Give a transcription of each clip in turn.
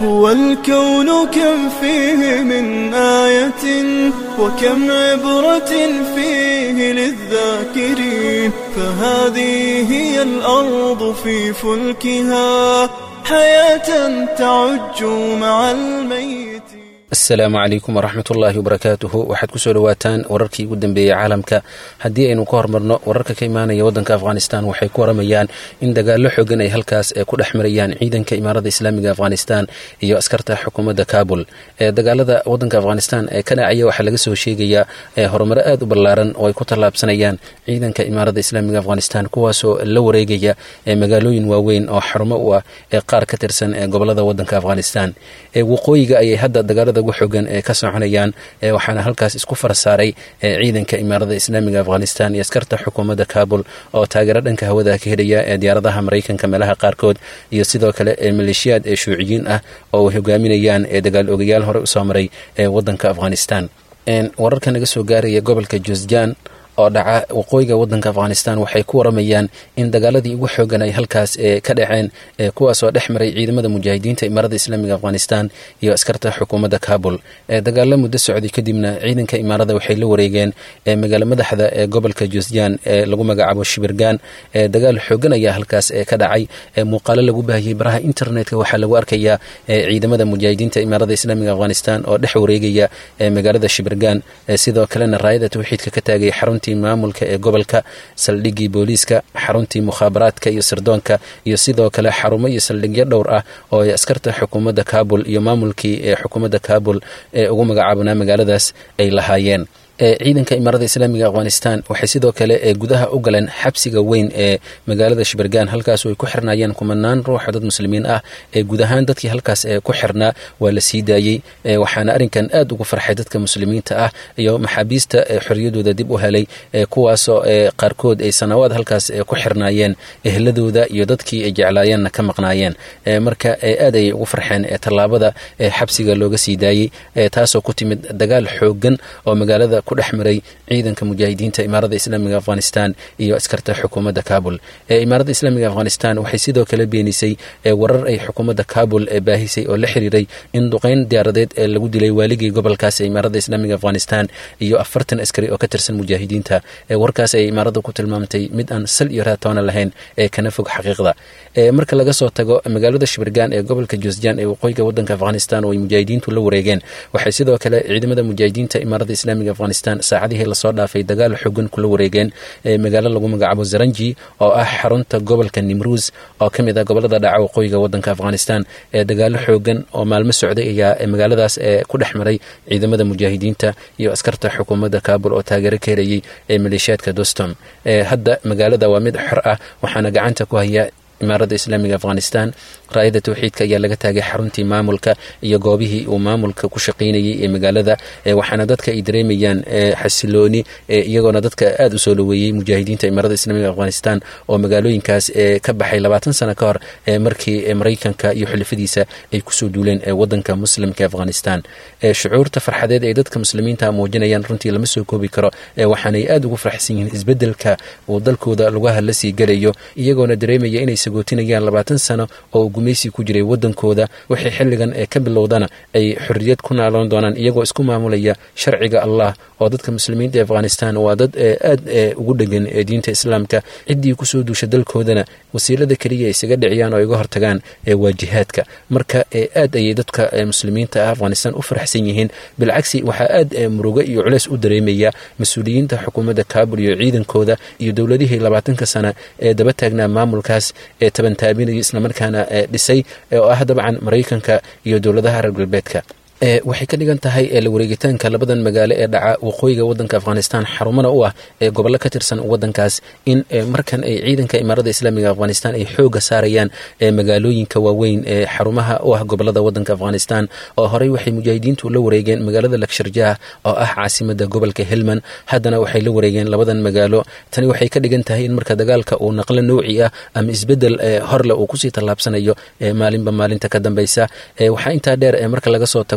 هو الكون كم فيه من آية وكم عبرة فيه للذاكرين فهذه هي الأرض في فلكها حياة تعج مع الميت asalaamu calaykum waraxmat ullaahi wabarakaatuhu waxaad kusoo dhawaataan wararkii ugu dambeeyey caalamka haddii aynu ka hormarno wararka ka imaanaya waddanka afghanistan waxay ku waramayaan in dagaallo xoogan ay halkaas ku dhex marayaan ciidanka imaarada islaamiga afghanistan iyo askarta xukuumadda kabul ee dagaalada waddanka afghanistan ee ka dhacaya waxaa laga soo sheegayaa horumaro aad u ballaaran oo ay ku tallaabsanayaan ciidanka imaarada islaamiga afghanistan kuwaasoo la wareegaya magaalooyin waaweyn oo xarumo u ah ee qaar ka tirsan ee gobolada waddanka afghanistan waqooyiga ayay hadda dagaalada ugu xoogan ee ka soconayaan waxaana halkaas isku farsaaray ciidanka imaarada islaamiga afghanistan iyo askarta xukuumadda kabul oo taageero dhanka hawada ka helaya ee diyaaradaha maraykanka meelaha qaarkood iyo sidoo kale ee maleeshiyaad ee shuuciyiin ah oo ay hogaaminayaan ee dagaal ogayaal hore usoo maray ee waddanka afghanistan wararka naga soo gaaraya gobolka josjan oo dhaca waqooyiga waddanka afghanistan waxay ku waramayaan in dagaaladii ugu xoogan ay halkaas ka dhaceen kuwaasoo dhex maray ciidamada mujaahidiinta imaarada islaamiga afghanistan iyo askarta xukuumadda kabul dagaalo muddo socday kadibna ciidanka imaarada waxay la wareegeen magaalo madaxda ee gobolka josjan ee lagu magacaabo shibirgan dagaal xoogan ayaa halkaas ka dhacay muuqaalo lagu baahiyey baraha internetka waxaa lagu arkayaa ciidamada mujaahidiinta imaarada islaamiga afghanistan oo dhex wareegaya magaalada shibirgan sidoo kalena raayada tawxiidka ka taagay xarunta maamulka ee gobolka saldhiggii booliiska xaruntii mukhaabaraadka iyo sirdoonka iyo sidoo kale xarumo iyo saldhigyo dhowr ah oo ay askarta xukuumadda kabul iyo maamulkii ee xukuumadda kabul ee ugu magacaabnaa magaaladaas ay lahaayeen ciidanka imaarada islaamiga afghanistan waxay sidoo kale gudaha u galeen xabsiga weyn ee magaalada shibirgan halkaasoo ay ku xirnaayeen kumanaan ruuxa dad muslimiin ah ee guud ahaan dadkii halkaas ku xirnaa waa la sii daayey waxaana arrinkan aad ugu farxay dadka muslimiinta ah iyo maxaabiista xoriyadooda dib u helay kuwaasoo qaarkood ay sanawaad halkaas ku xirnaayeen ehladooda iyo dadkii ay jeclaayeenna ka maqnaayeen marka aad ayay ugu farxeen tallaabada xabsiga looga sii daayey taasoo ku timid dagaal xoogan oo magaalada ku dhex maray ciidanka mujaahidiinta imaarada islaamiga afghanistan iyo askarta xukuumadda kabul imaarada islaamiga afghanistan waxay sidoo kale beenisay warar ay xukuumadda kabul baahisay oo la xiriiray in duqeyn diyaaradeed ee lagu dilay waaligii gobolkaas ee imaarada islaamiga afghanistan iyo afartan askari oo ka tirsan mujaahidiinta warkaas ay imaarada ku tilmaamtay mid aan sal iyo raatoona lahayn ee kana fog xaqiiqda marka laga soo tago magaalada shibirgan ee gobolka josjan ee waqooyiga wadanka afghanistan oo ay mujaahidiintu la wareegeen waxay sidoo kale ciidamada mujaahidiinta imaarada islaamiga afghanistan saacadihii lasoo dhaafay dagaal xogan kula wareegeen magaalo lagu magacaabo zaranji oo ah xarunta gobolka nimruus oo ka mid ah gobolada dhaca waqooyiga wadanka afghanistan ee dagaalo xoogan oo maalmo socday ayaa magaaladaas ku dhex maray ciidamada mujaahidiinta iyo askarta xukuumadda kabul oo taageero ka helayay ee maleeshiyaadka dostom hadda magaalada waa mid xor ah waxaana gacanta ku haya imaarada islaamiga afghanistan raayada tawxiidka ayaa laga taagay xaruntii maamulka iyo goobihii uu maamulka ku shaqaynayay ee magaalada waxaana dadka ay dareemayaan xasilooni iyagoona dadka aada u soo dhaweeyey mujaahidiinta imaarada islaamiga afghanistan oo magaalooyinkaas ka baxay labaatan sano ka hor markii maraykanka iyo xulifadiisa ay kusoo duuleen wadanka muslimka afghanistan shucuurta farxadeed ee dadka muslimiinta muujinayaan runtii lama soo koobi karo waxaanay aada ugu faraxsan yihiin isbedelka uu dalkooda lugaha la sii galayo iyagoona dareemaya inay sagootinayaan labaatan sano oo gumaysi ku jiray wadankooda waxay xilligan ee ka bilowdana ay xorriyad ku naaloon doonaan iyagoo isku maamulaya sharciga allah oo dadka muslimiinta ee afghanistan waa dad aad ugu dhegan ee diinta islaamka ciddii kusoo duusha dalkoodana wasiilada keliya isaga dhiciyaan oo iga hortagaan waa jihaadka marka aad ayay dadka muslimiinta ah afghanistan u faraxsan yihiin bilcagsi waxaa aad murugo iyo culeys u dareemaya mas-uuliyiinta xukuumadda kabul iyo ciidankooda iyo dowladihii labaatanka sana ee daba taagnaa maamulkaas ee tabantaabinaya islamarkaana dhisay oo ah dabcan maraykanka iyo dowladaha reer galbeedka waxay ka dhigan tahay la wareegitaanka labadan magaalo ee dhaca waqooyiga wadanka afghanistan xarumana u ah ee gobollo ka tirsan wadankaas in markan ay ciidanka imaarada islaamiga afghanistan ay xooga saarayaan magaalooyinka waaweyn ee xarumaha u ah gobolada wadanka afghanistan oo horey waxay mujaahidiintu la wareegeen magaalada lagsharjah oo ah caasimada gobolka helman haddana waxay la wareegeen labadan magaalo tani waxay ka dhigan tahay in marka dagaalka uu naqlo nouci ah ama isbedel horle uu kusii tallaabsanayo maalinba maalinta ka dambeysa waxaa intaa dheer marka laga soo tago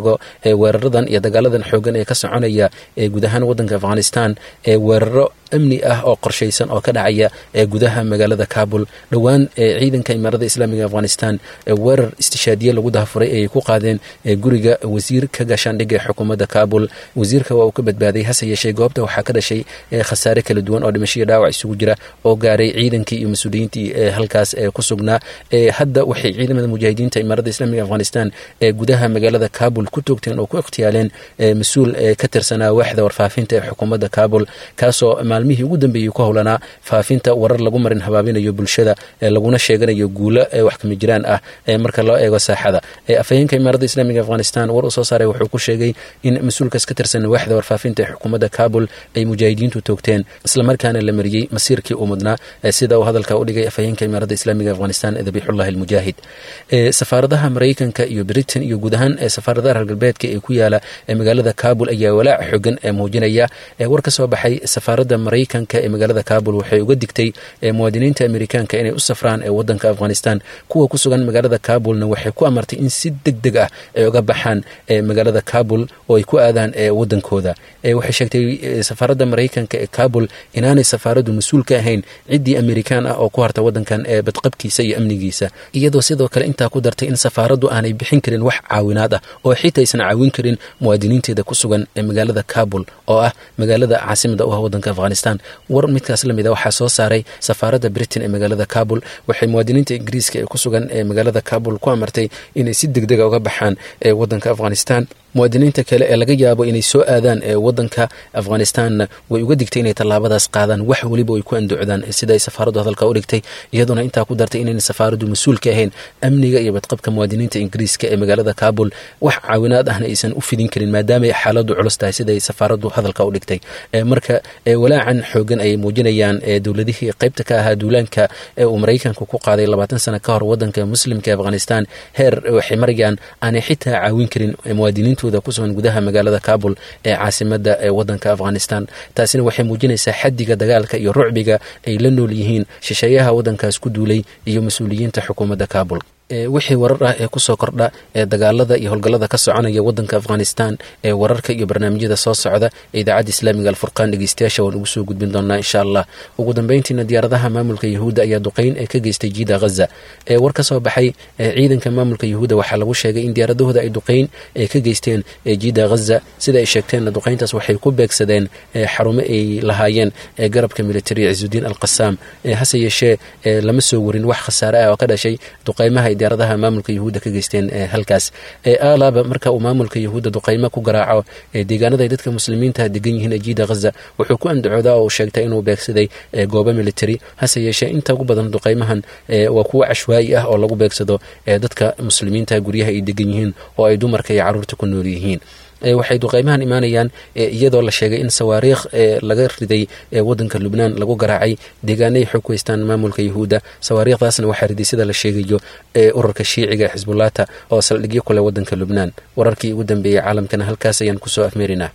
eego weeraradan iyo dagaaladan xoogan ee ka soconaya ee guud ahaan waddanka afghanistan ee weeraro amni ah oo qorshaysan oo ka dhacaya ee gudaha magaalada kabul dhowaan ciidanka imaarada islaamiga afghanistan weerar istishaadiye lagu dahafuray ayay ku qaadeen guriga wasiirka gaashaandhigga ee xukuumadda kabul wasiirka waa uu ka badbaaday hase yeeshee goobta waxaa ka dhashay khasaare kala duwan oo dhimasho iyo dhaawac isugu jira oo gaaray ciidankii iyo mas-uuliyiintii halkaas ku sugnaa hadda waxay ciidamada mujaahidiinta imaarada islaamiga afghanistan ee gudaha magaalada kabul ku toogteen oo ku ikhtiyaaleen mas-uul ka tirsanaa waaxda warfaafinta ee xukuumadda kabul kaasoo maalmihii ugu dambeeyey ku howlanaa faafinta warar lagu marin habaabinayo bulshada laguna sheeganayo guulo wax kama jiraan ah marka loo eego saaxada afhayeenka imaarada islaamiga afghanistan war uu soo saaray wuxuu ku sheegay in mas-uulkaas ka tirsan waaxda warfaafinta ee xukuumadda kabul ay mujaahidiintu toogteen islamarkaana la mariyey masiirkii uu mudnaa sida uu hadalka u dhigay afhayeenka imaarada islaamiga afghanistan dabiixullahi almujaahid safaaradaha maraykanka iyo britain iyo guud ahaan safaaradaha reer galbeedka ee ku yaala magaalada kabul ayaa walaac xogan muujinaya war ka soo baxay safaaradda maraykanka ee magaalada kabul waxay uga digtay muwaadiniinta amerikaanka inay u safraan ee wadanka afghanistan kuwa ku sugan magaalada kabulna waxay ku amartay in si deg deg ah ay uga baxaan magaalada kabul oo ay ku aadaan wadankooda waxay sheegtay safaaradda maraykanka ee kabul inaanay safaaraddu mas-uul ka ahayn ciddii amerikaan ah oo ku harta wadankan ee badqabkiisa iyo amnigiisa iyadoo sidoo kale intaa ku dartay in safaaraddu aanay bixin karin wax caawinaad ah oo xitaa aysan caawin karin muwaadiniinteeda ku sugan ee magaalada kabul oo ah magaalada caasimada u ah wadanka afghanistan war midkaas la mid a waxaa soo saaray safaaradda britain ee magaalada kabul waxay muwaadiniinta ingiriiska ee ku sugan ee magaalada kabul ku amartay inay si deg dega uga baxaan ee wadanka afghanistan muwaadiniinta kale ee laga yaabo inay soo aadaan ee wadanka afghanistanna way uga digtay inay tallaabadaas qaadaan wax weliba ay ku andocdaan sida ay safaaraddu hadalka u dhigtay iyadoona intaa ku dartay inayna safaaraddu mas-uul ka ahayn amniga iyo badqabka muwaadiniinta ingiriiska ee magaalada kabul wax caawinaad ahna aysan u fidin karin maadaamaay xaaladdu culus tahay sida ay safaaraddu hadalka u dhigtay marka walaacan xoogan ayay muujinayaan dowladihii qaybta ka ahaa duulaanka ee uu maraykanku ku qaaday labaatan sano ka hor wadanka muslimka ee afghanistan heer waxay marayaan aanay xitaa caawin karin muwaadiniintu kusugan gudaha magaalada kabul ee caasimada ee wadanka afghanistan taasina waxay muujinaysaa xadiga dagaalka iyo rucbiga ay la nool yihiin shisheeyaha wadankaas ku duulay iyo mas-uuliyiinta xukuumadda kabul wixii warar ah ee kusoo kordha ee dagaalada iyo howlgallada ka soconaya wadanka afghanistan ee wararka iyo barnaamijyada soo socda ee idaacadda islaamiga alfurqaan dhegeystayaasha waan ugu soo gudbin doonaa insha allah ugu dambeyntiina diyaaradaha maamulka yahuudda ayaa duqeyn ee ka geystay jiida ghaza ee war ka soo baxay ciidanka maamulka yahuudda waxaa lagu sheegay in diyaaradahooda ay duqeyn ee ka geysteen jiida ghaza sida ay sheegteenna duqeyntaas waxay ku beegsadeen xarumo ay lahaayeen ee garabka militari cisudiin alqasaam hase yeeshee lama soo warin wax khasaare ah oo ka dhashay duqeymaha diyaaradaha maamulka yahuudda ka geysteen halkaas alaaba marka uu maamulka yahuudda duqeymo ku garaaco deegaanada ay dadka muslimiinta degan yihiin ee jiida ghaza wuxuu ku andacoodaa oo uu sheegtay inuu beegsaday goobo military hase yeeshee inta ugu badan duqeymahan waa kuwo cashwaayi ah oo lagu beegsado dadka muslimiinta guryaha ay degan yihiin oo ay dumarka iyo carruurta ku nool yihiin waxay duqeymahan imaanayaan iyadoo la sheegay in sawaariikh laga riday wadanka lubnaan lagu garaacay deegaanay xog ku haystaan maamulka yahuudda sawaariikhdaasna waxaa riday sida la sheegayo ururka shiiciga ee xisbullaata oo saldhigyo kule wadanka lubnaan wararkii ugu dambeeyey caalamkana halkaas ayaan kusoo afmeerinaa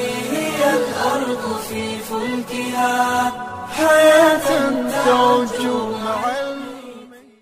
حياة تعج